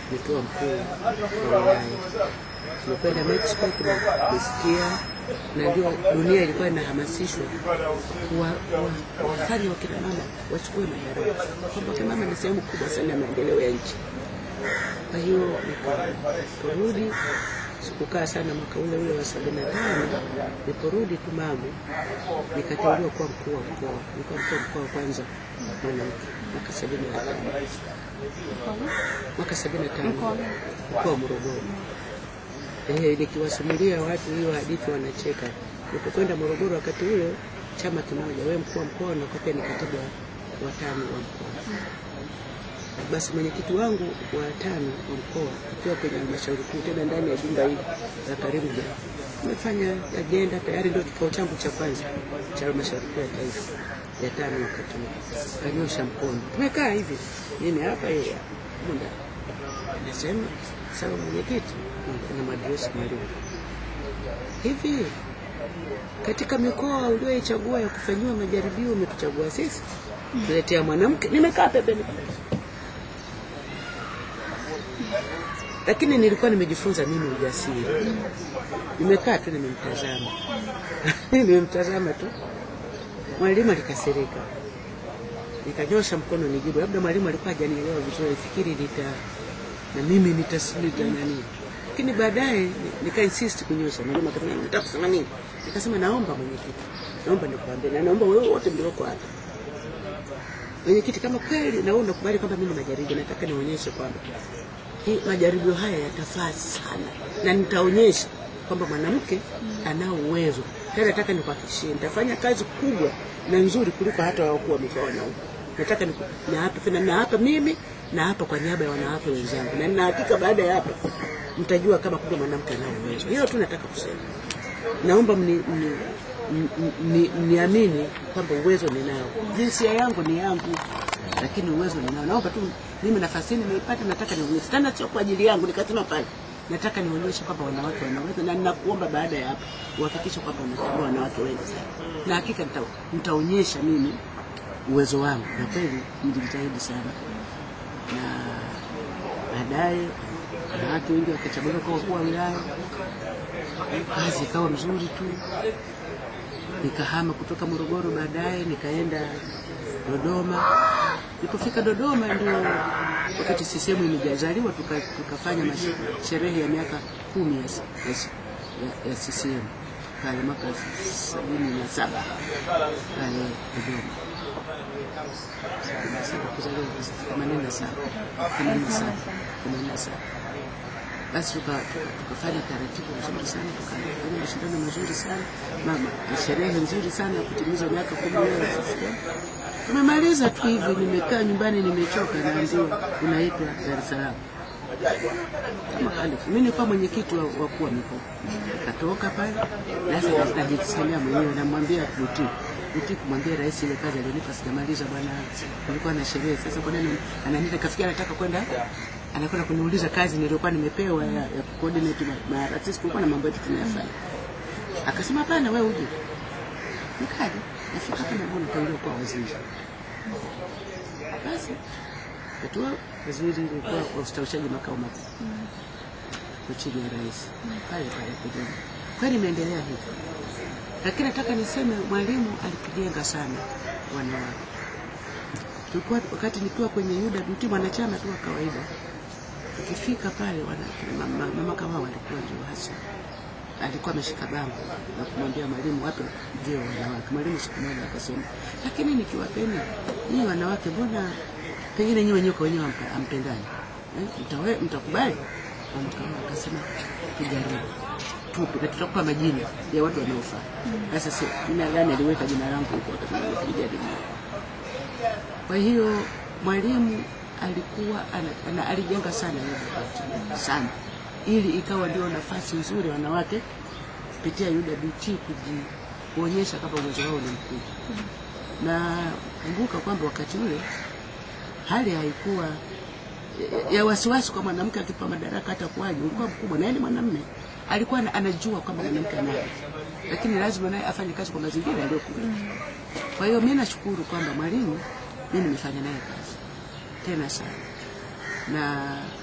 nikiwa mkuu wa wilaya. Tumekwenda Mexico, tumesikia na ndio dunia ilikuwa inahamasishwa kuwa- kuwa- wafanye wakina mama wachukue madaraka, kwamba wakina mama ni sehemu kubwa sana ya maendeleo ya nchi. Kwa hiyo nikaporudi, sikukaa sana mwaka ule ule wa sabini na tano. Niliporudi tu Magu, nikateuliwa kuwa mkuu wa mkoa. Nilikuwa mkuu wa mkoa wa kwanza mwanamke mwaka sabini na tano mwaka sabini na tano mkoa wa Morogoro. Eh, nikiwasimulia watu hiyo hadithi wanacheka. Nilipokwenda Morogoro wakati ule, chama kimoja, wewe mkuu wa mkoa na kwa pia ni katibu wa wa tano wa mkoa. Basi mwenyekiti wangu wa tano wa mkoa akiwa kwenye halmashauri kuu, tena ndani ya jumba hili la Karimjee, nimefanya ajenda tayari, ndio kikao changu cha kwanza cha halmashauri kuu ya taifa ya tano wakati huo. Kanyosha mkono, tumekaa hivi, mimi hapa, yeye hapa, muda nasema sawa, mwenyekiti, kuna madrasa mwalimu hivi katika mikoa ulioichagua ya kufanyiwa majaribio umetuchagua sisi tuletea mwanamke. Nimekaa pembeni, lakini nilikuwa nimejifunza mimi ujasiri. Nimekaa tu nimemtazama, nimemtazama tu. Mwalimu alikasirika, nikanyosha mkono nijibu. Labda mwalimu alikuwa hajanielewa vizuri, fikiri nita na mimi nitasilita nani, lakini baadaye ni- nika insist kunyosha. Mwalimu akasema nataka kusema nini? Nikasema naomba mwenyekiti, naomba nikuambie na naomba wewe wote mlioko hapa mwenyekiti, kama kweli na wewe unakubali kwamba mimi ni majaribio, nataka nionyeshe kwamba hii majaribio haya yatafaa sana, na nitaonyesha kwamba mwanamke anao uwezo. Tena nataka nikuhakikishie, nitafanya kazi kubwa na nzuri kuliko hata wakuu wa mikoa wanaume. Nataka niku- na hapa tena, na hapa mimi na hapa kwa niaba ya wanawake wenzangu, na nina hakika baada ya hapa mtajua kama kumbe mwanamke anao uwezo. Hiyo tu nataka kusema. Naomba mni, mni, mni, mni, mniamini kwamba uwezo ninao. Jinsia yangu ni yangu, lakini uwezo ninao. Naomba tu mimi nafasi hii nimeipata, nataka nionyeshe tena, sio kwa ajili yangu. Nikasema pale nataka nionyeshe kwamba wanawake wanaweza, na ninakuomba baada ya hapa uhakikishe kwamba unachagua wanawake wengi sana, na hakika nita, nitaonyesha mimi uwezo wangu, na kweli nilijitahidi sana, na baadaye wanawake wengi wakachaguliwa kwa wakuu wa wilaya kazi ikawa mzuri tu. Nikahama kutoka Morogoro, baadaye nikaenda Dodoma. Nilipofika Dodoma ndio wakati CCM imejazaliwa, tuka, tukafanya mash- sherehe ya miaka kumi ya, ya, ya, ya CCM pale mwaka sabini na saba pale Dodoma. Sabini na saba kuzaliwa themanini na saba themanini na saba themanini na saba basi tuka- tuka- tukafanya taratibu nzuri sana, tukafanya mashindano mazuri sana mama, na sherehe nzuri sana ya kutimiza miaka kumi leo ya CCM. Tumemaliza tu hivyo, nimekaa nyumbani nimechoka, naambiwa unaitwa Dar es Salaam. Kama alifu. Mimi nilikuwa mwenyekiti wa wakuu wa mikoa, nikatoka pale sasa, najisemea mwenyewe, namwambia Buti Buti kumwambia rais ile kazi alionipa sijamaliza bwana, kulikuwa na sherehe. Sasa kwa nini ananiita? Kafikia anataka kwenda anakwenda kuniuliza kazi niliyokuwa nimepewa ya, ya coordinate ma- ma sisi tulikuwa na mambo yetu tunayafanya. Akasema hapana, wewe uje. Nikaja nafika hapa naona nitauliwa kuwa waziri. Basi katua waziri ilikuwa wa ustawishaji makao makuu kwa chini ya rais pale pale Dodoma. Kweli imeendelea hivyo, lakini nataka niseme mwalimu alitujenga sana wanawake. Tulikuwa wakati nikiwa kwenye UWT mwanachama tu wa kawaida, tukifika pale wana- mama, mama Kawawa alikuwa ndio hasa alikuwa ameshika bango na kumwambia mwalimu wape ndio wanawake. Mwalimu siku moja akasema, lakini nikiwapeni nyinyi wanawake, mbona pengine nyinyi wenyewe kwa wenyewe hampe- hampendani eh, mtawe- mtakubali? Mama Kawawa akasema tujaribu tupe na tutakupa majina ya watu wanaofaa. Sasa si jina gani aliweka jina langu huko, akasema tujaribu. Kwa hiyo mwalimu alikuwa ana, ana, alijenga sana UWT sana, ili ikawa ndio nafasi nzuri wanawake kupitia UWT kuji kuonyesha kama uwezo wao ni mkubwa. Na kumbuka kwamba wakati ule hali haikuwa ya- ya wasiwasi kwa mwanamke akipa madaraka hata kuwaje, ulikuwa mkubwa, na yeye ni mwanamume alikuwa ana- anajua kwamba mwanamke anaye, lakini lazima naye afanye kazi kwa mazingira yaliyokuwa. Kwa hiyo mimi nashukuru kwamba mwalimu mimi nimefanya naye kazi tena sana, na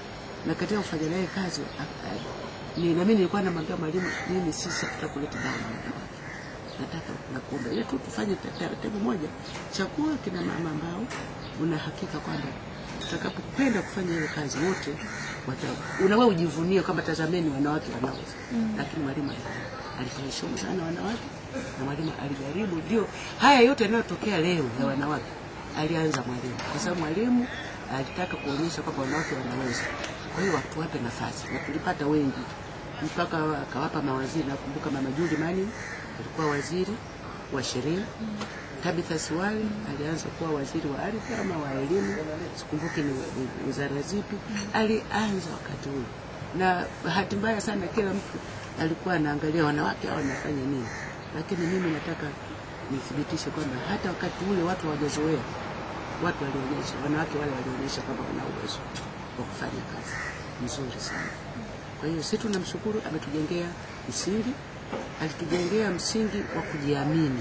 na katika kufanya naye kazi a- a- ni na mimi nilikuwa namwambia mwalimu, mimi sisi hatutaka kuleta dawa na wanawake, nataka nakuomba ile tu tufanye ta- taratibu moja, chagua kina mama ambao una hakika kwamba tutakapokwenda kufanya hiyo kazi wote wata unawe ujivunie kwamba tazameni wanawake wanaweza mm. lakini mwalimu ali- aliheshimu sana wanawake na mwalimu alijaribu ndio haya yote yanayotokea leo ya wanawake alianza mwalimu kwa sababu mwalimu alitaka kuonyesha kwamba wanawake wanaweza kwa hiyo watu wape nafasi na tulipata wengi mpaka akawapa mawaziri nakumbuka mama Juli Mani alikuwa waziri wa sheria Tabitha Siwali alianza kuwa waziri wa ardhi ama wa elimu, sikumbuki ni ni wizara zipi. Alianza wakati ule, na bahati mbaya sana kila mtu alikuwa anaangalia wanawake hao wanafanya nini, lakini mimi nataka nithibitishe kwamba hata wakati ule watu hawajazoea, watu walionyesha, wanawake wale walionyesha kwamba wana uwezo wa kufanya kazi nzuri sana. Kwa hiyo sisi tunamshukuru, ametujengea msingi, alitujengea msingi wa kujiamini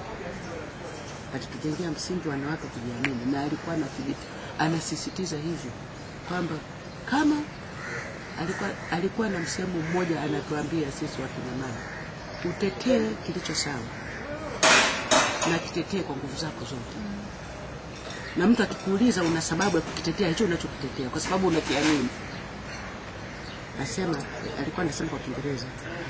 alitujengea msingi wa wanawake kujiamini, na alikuwa anathibiti, anasisitiza hivyo kwamba kama alikuwa, alikuwa na msemo mmoja anatuambia sisi wakina mama, utetee kilicho sawa na kitetee kwa nguvu zako zote, na mtu akikuuliza una sababu ya kukitetea hicho unachokitetea kwa sababu unakiamini. Nasema, alikuwa anasema kwa Kiingereza,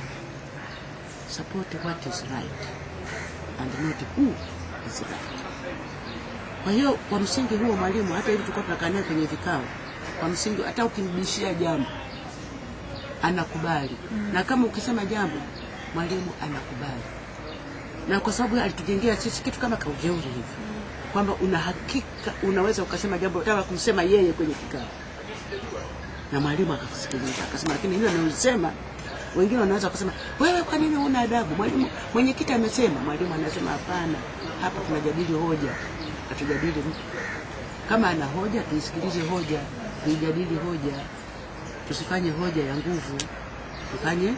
support what is right and not who is right. Kwa hiyo kwa msingi huo mwalimu, hata hivi tulikuwa tunakaa naye kwenye vikao, kwa msingi hata ukimbishia jambo anakubali mm. na kama ukisema jambo mwalimu anakubali, na kwa sababu alitujengea sisi kitu kama kaujeuri hivi kwamba una hakika unaweza ukasema jambo utaka kumsema yeye kwenye kikao na mwalimu akakusikiliza akasema, lakini hilo analisema wengine wanaweza kusema wewe, kwa nini huna adabu? Mwalimu mwenyekiti amesema. Mwalimu anasema hapana, hapa tunajadili hoja, hatujadili mtu. Kama ana hoja tuisikilize hoja, tuijadili hoja, tusifanye hoja ya nguvu, tufanye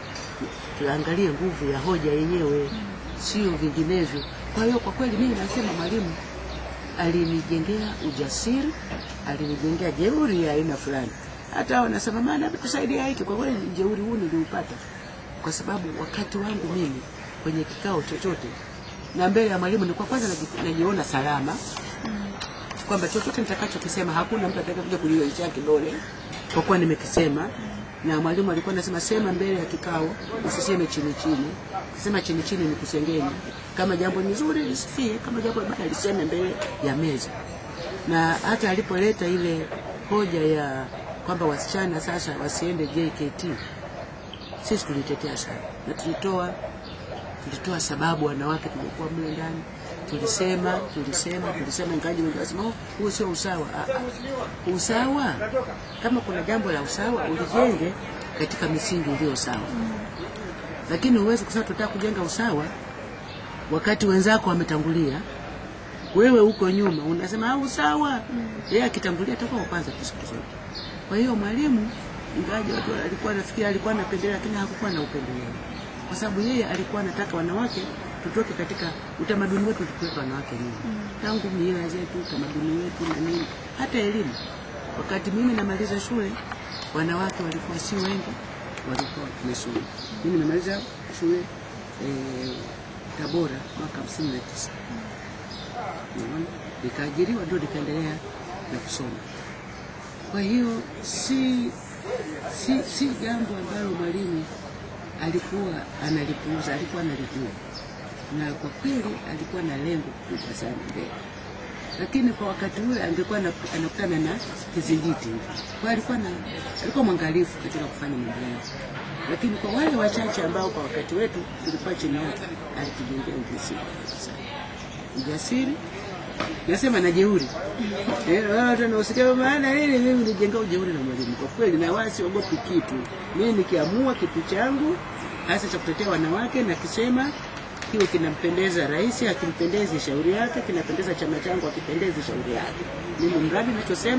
tuangalie nguvu ya hoja yenyewe, sio vinginevyo. Kwa hiyo kwa kweli mimi nasema mwalimu alinijengea ujasiri, alinijengea jeuri ya aina fulani. Hata wanasema maana ametusaidia hiki. Kwa kweli jeuri huu niliupata kwa sababu wakati wangu mimi kwenye kikao chochote na mbele ya mwalimu nilikuwa kwanza naji- najiona salama kwamba chochote nitakachokisema hakuna mtu atakayekuja kunioshea kidole kwa kuwa nimekisema. Na mwalimu alikuwa anasema sema mbele ya kikao, usiseme chini chini. Kusema chini chini ni kusengenya. Kama jambo ni zuri lisifie, kama jambo baya liseme mbele ya meza. Na hata alipoleta ile hoja ya kwamba wasichana sasa wasiende JKT, sisi tulitetea sana na tulitoa tulitoa sababu wanawake tulikuwa mle ndani tulisema tulisema tulisema, ingawaje wengi wasema "Oh, huo sio usawa. Ah, ah. Usawa, kama kuna jambo la usawa ulijenge katika misingi iliyo sawa, lakini huwezi kusema tunataka kujenga usawa wakati wenzako wametangulia, wewe uko nyuma unasema "Ah, usawa. Yeye akitangulia atakuwa wa kwanza tu siku zote. Kwa hiyo mwalimu, ingawaje watu alikuwa nafikiri alikuwa anapendelea, lakini hakukuwa na upendeleo, kwa sababu yeye alikuwa anataka wanawake tutoke katika utamaduni wetu, tukiweka wanawake nyuma tangu mila zetu, utamaduni wetu na nini, hata elimu. Wakati mimi namaliza shule, wanawake walikuwa si wengi, walikuwa wamesoma. Mimi nimemaliza shule eh, Tabora mwaka hamsini na tisa Unaona? nikaajiriwa ndio nikaendelea na kusoma. Kwa hiyo si si, si jambo ambalo mwalimu alikuwa analipuuza, alikuwa analijua, na kwa kweli alikuwa na lengo kubwa sana mbele, lakini kwa wakati ule angekuwa ana- anakutana na kizingiti hivi. Kwa hiyo alikuwa na alikuwa mwangalifu katika kufanya mambo yake, lakini kwa wale wachache ambao kwa wakati wetu tulikuwa chini yake, alitujengea ujasiri sana, ujasiri nasema na jeuri Eh, watu wanaosikia maana nini, mimi nijenga ujeuri na mwalimu kwa kweli, na wala siogopi kitu. Mimi nikiamua kitu changu hasa cha kutetea wanawake na kisema kiwe kinampendeza rais, akimpendezi shauri yake, kinapendeza chama changu, akipendezi shauri yake. Mimi mradi nachosema